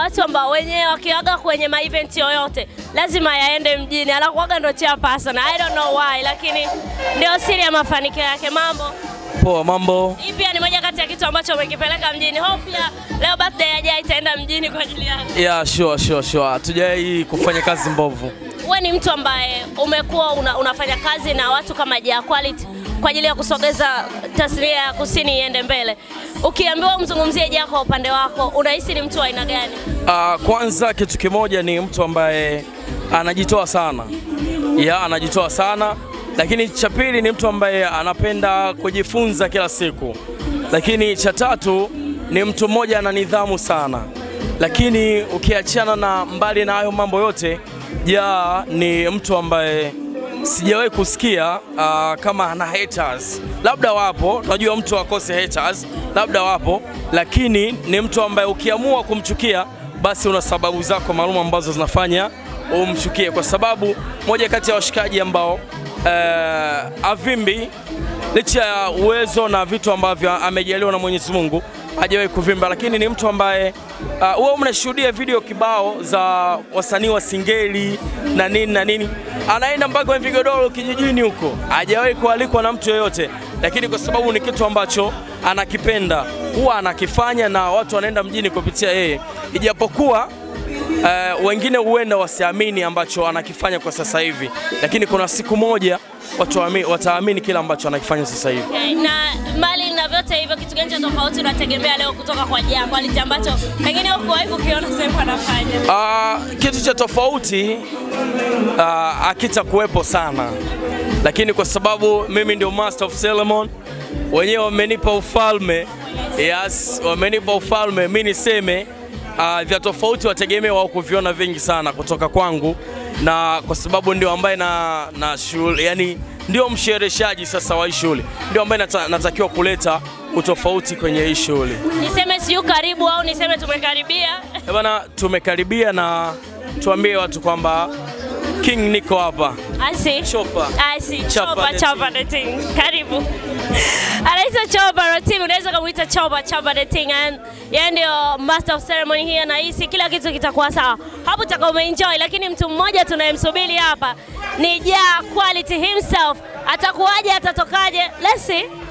watu ambao wenyewe wakiwaga kwenye ma event yoyote lazima yaende mjini, anakuwaga ndo chairperson. I don't know why, lakini ndio siri ya mafanikio yake. Mambo Poa, mambo. hii pia ni moja kati ya kitu ambacho umekipeleka mjini. Hope pia leo birthday ya Jay itaenda mjini kwa ajili yako. Yeah, sure, sure, sure. Hatujai kufanya kazi mbovu. Wewe ni mtu ambaye umekuwa una, unafanya kazi na watu kama Jia Quality kwa ajili ya kusogeza tasnia ya kusini iende mbele. Ukiambiwa umzungumzie Jia kwa upande wako, unahisi ni mtu wa aina gani? Uh, kwanza kitu kimoja ni mtu ambaye anajitoa sana. Yeah, anajitoa sana. Lakini cha pili ni mtu ambaye anapenda kujifunza kila siku. Lakini cha tatu ni mtu mmoja ana nidhamu sana. Lakini ukiachana na mbali na hayo mambo yote, ja ni mtu ambaye sijawahi kusikia uh, kama ana haters. Labda wapo, unajua mtu akose haters, labda wapo, lakini ni mtu ambaye ukiamua kumchukia basi una sababu zako maalum ambazo zinafanya umchukie, kwa sababu moja kati ya washikaji ambao uh, avimbi licha ya uwezo na vitu ambavyo amejaliwa na Mwenyezi Mungu hajawahi kuvimba, lakini ni mtu ambaye huwa uh, mnashuhudia video kibao za wasanii wa singeli na nini na nini, anaenda mpaka kwenye vigodoro kijijini huko, hajawahi kualikwa na mtu yoyote, lakini kwa sababu ni kitu ambacho anakipenda huwa anakifanya na watu wanaenda mjini kupitia yeye, ijapokuwa Uh, wengine huenda wasiamini ambacho anakifanya kwa sasa hivi, lakini kuna siku moja watu waami- wataamini kile ambacho anakifanya sasa hivi. Okay, na mbali na vyote hivyo, kitu gani cha tofauti unategemea leo kutoka kwa Jia Quality ambacho pengine hukuwahi kukiona sehemu anafanya? Uh, kitu cha tofauti uh, akitakuwepo sana, lakini kwa sababu mimi ndio master of ceremony, wenyewe wamenipa ufalme. Yes, wamenipa ufalme, mi niseme uh, vya tofauti wategemea wao kuviona vingi sana kutoka kwangu, na kwa sababu ndio ambaye na, na shule, yani ndio mshereheshaji sasa wa hii shule, ndio ambaye nata, natakiwa kuleta utofauti kwenye hii shule. Niseme siyu karibu au niseme tumekaribia? Eh bana, tumekaribia na tuambie watu kwamba King niko hapa. I see. Chopa. I see. Chapa Chopa, the Chopa the Ting. Karibu. Anaitwa Chopa the Ting, unaweza kumuita Chopa, Chopa the Ting. And yeye ndio master of ceremony here na hisi kila kitu kitakuwa sawa. Hapo utakuwa umeenjoy, lakini mtu mmoja tunayemsubiri hapa ni Jia Quality himself. Atakuwaje, atatokaje? Let's see.